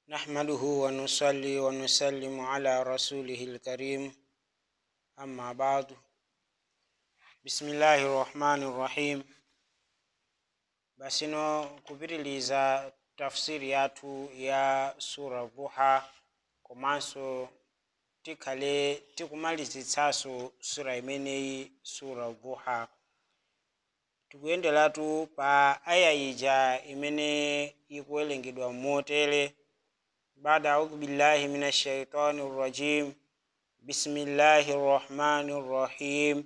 نحمده ونصلي ونسلم على رسوله الكريم أما بعد بسم الله الرحمن الرحيم basino kupitiliza tafsiri yathu ya sura duha komanso tikhale tikumalizitsanso sura imeneyi sura duha tikuyenderatu pa aya ija imene ikuwerengedwa motere bada audhu billahi min ashaitani rrajim bismillahi rrahmani rrahim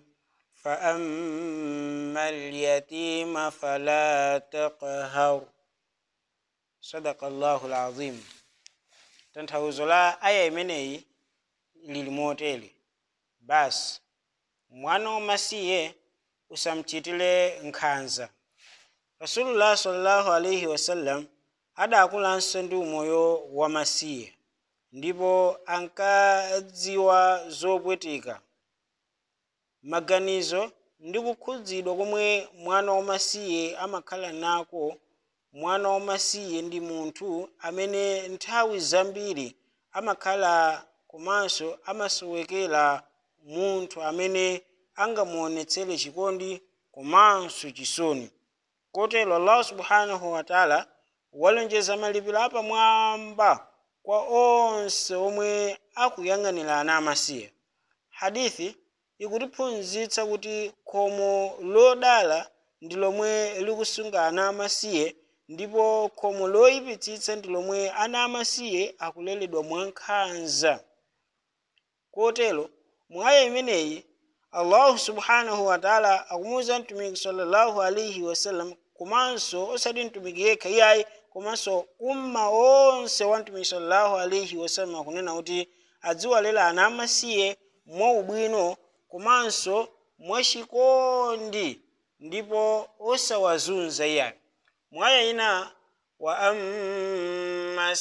فأما اليتيم فلا تقهر صدق الله العظيم tanthauzo la aya imeneyi lili motere basi mwana wamasiye usamchitire nkhanza rasulullah sallallahu alaihi wasallam adakulanso ndi umoyo wamasiye ndipo ankadziwa zopweteka maganizo ndi kukhudzidwa komwe mwana wamasiye amakhala nako mwana wamasiye ndi munthu amene nthawi zambiri amakhala komanso amasowekera munthu amene angamuonetsere chikondi komanso chisoni kotero allah subhanahu wataala walonjeza malipiro apamwamba kwa onse omwe akuyang'anira ana amasiye hadithi ikutiphunzitsa kuti khomo lodala ndi lomwe likusunga ana amasiye ndipo khomo loyipitsitsa ndi lomwe ana amasiye akuleredwa mwankhanza kotero mwaya imeneyi allahu subhanahu wataala akumuwuza mtumiki sallallahu alaihi wasallam komanso osati mtumiki yekha iyayi komanso umma onse wa mtumiki sallallahu alaihi wasallam akunena kuti adziwalera ana amasiye mwaubwino komanso mwachikondi ndipo osawazunza iyayi mwaya ina wa amma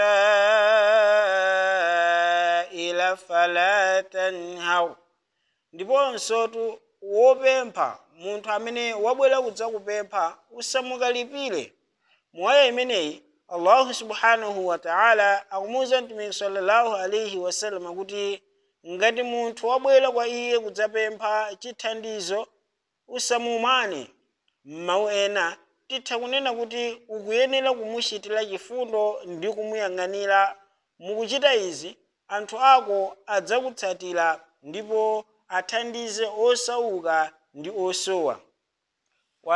saila fala tanhau ndiponso wopempha munthu amene wabwera kudzakupempha usamukalipire mwaya imeneyi allahu subhanahu wataala akumuwuza mtumiki sallallahu alaihi wasallam kuti ngati munthu wabwera kwa iye kudzapempha chithandizo usamumane m'mawu ena titha kunena kuti ukuyenera kumuchitira chifundo ndi kumuyang'anira mukuchita izi anthu ako adzakutsatira ndipo athandize osauka ndi osowa wa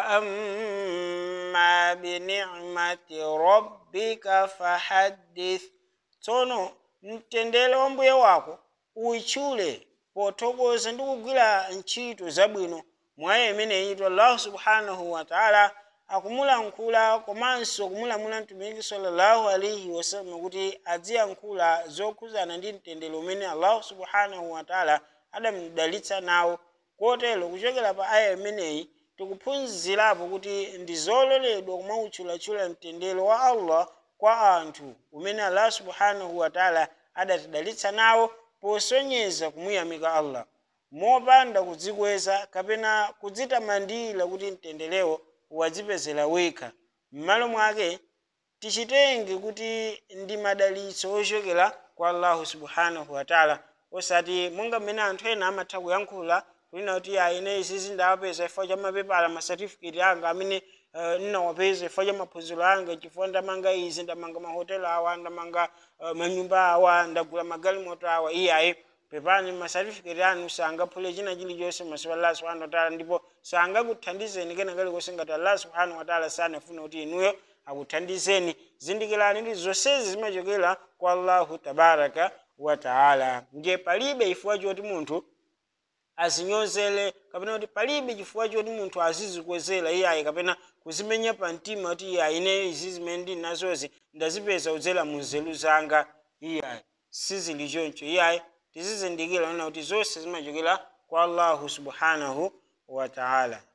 amma binicmati rabbika fahaddith tsono mtendere wa mbuye wako uitchule pothokoza ndi kugwira ntchito zabwino mwaya imeneyi allahu subhanahu wataala akumulankhula komanso kumulamula mtumiki sallallahu alaihi wasallam kuti aziyankhula zokhuzana ndi mtendere umene allahu subhanahu wataala adamudalitsa nawo kotero kuchokera pa aya imeneyi tikuphunzirapo kuti ndi zololedwa kumautchulatchula mtendere wa allah kwa anthu umene allah subhanahu wataala adatidalitsa nawo posonyeza kumuyamika allah mopanda kudzikweza kapena kudzitamandira kuti mtenderewo wadzipezera wekha m'malo mwake tichitenge kuti ndi madalitso ochokera kwa allahu subhanahu wataala osati monga mmene anthu ena amatha kuyankhula kunena kuti aine izizi ndawapeza chifukwa cha mapepala masatifiketi anga amene uh, ndinawapeza chifukwa cha maphunziro anga chifukwa ndamanga izi ndamanga mahotelo awa ndamanga uh, manyumba awa ndagula magalimoto awa iyayi pepani masatifiketi anu sangaphule china chilichonse masiku allah subhanahu wataala ndipo sangakuthandizeni kena kalikonse ngati allah subhanahu wataala sanafuna kuti inuyo akuthandizeni zindikirani ndi zonsezi zimachokera kwa allahu tabaraka wataala ndiye palibe chifukwa choti munthu azinyozere kapena kuti palibe chifukwa choti munthu azizikwezera iyayi kapena kuzimenya pa mtima kuti iyayi ine izi zimene ndili nazozi ndazipeza kudzera mu nzeru zanga iyayi sizili choncho iyayi tizizindikira nena kuti zonse zimachokera kwa allahu subhanahu wataala